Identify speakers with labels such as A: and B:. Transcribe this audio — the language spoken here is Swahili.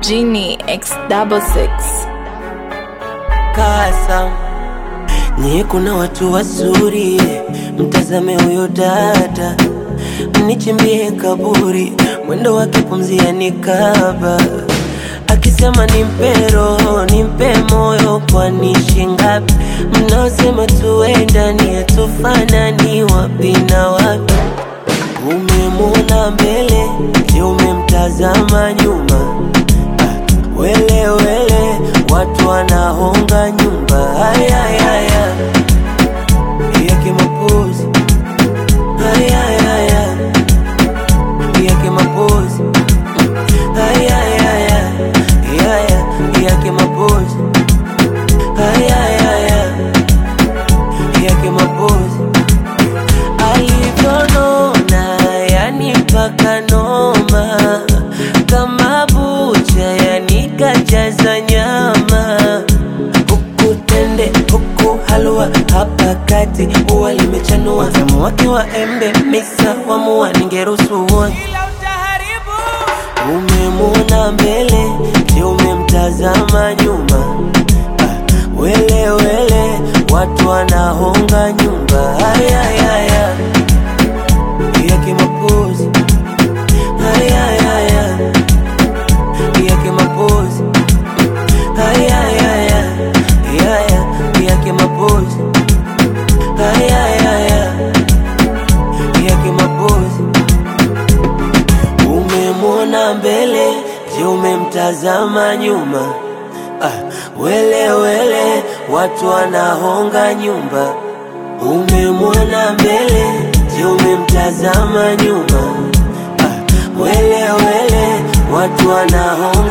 A: Genie X double six.
B: kasa nye kuna watu wazuri mtazame huyo dada mnichimbie kaburi mwendo wake pumzia nikaba akisema nimpe roho nimpe moyo kwani shingapi mnaosema tuendani hatufanani wapi na wapi umemwona mbele je umemtazama nyuma Ah, wele wele watu wanahonga nyumba hayayaya yake mapozi hayayaya yake mapozi hayayaya yaya yake mapozi hayayaya yake mapozi alivyonona yani mpaka noma kama bucha yani kajaza nyama huku tende huku halua hapa kati huwa limechanua tamu wake wa embe misa wamua ningeruhusu uone umemwona mbele je umemtazama nyuma ah, wele wele watu wanahonga nyumba hayayaya yake mapozi hayayaya yake mapozi hayayaya yaya yake mapozi hayayaya yake mapozi umemwona mbele je umemtazama nyuma ah, wele wele watu wanahonga nyumba umemwona mbele je umemtazama nyuma ah, wele wele watu wanahonga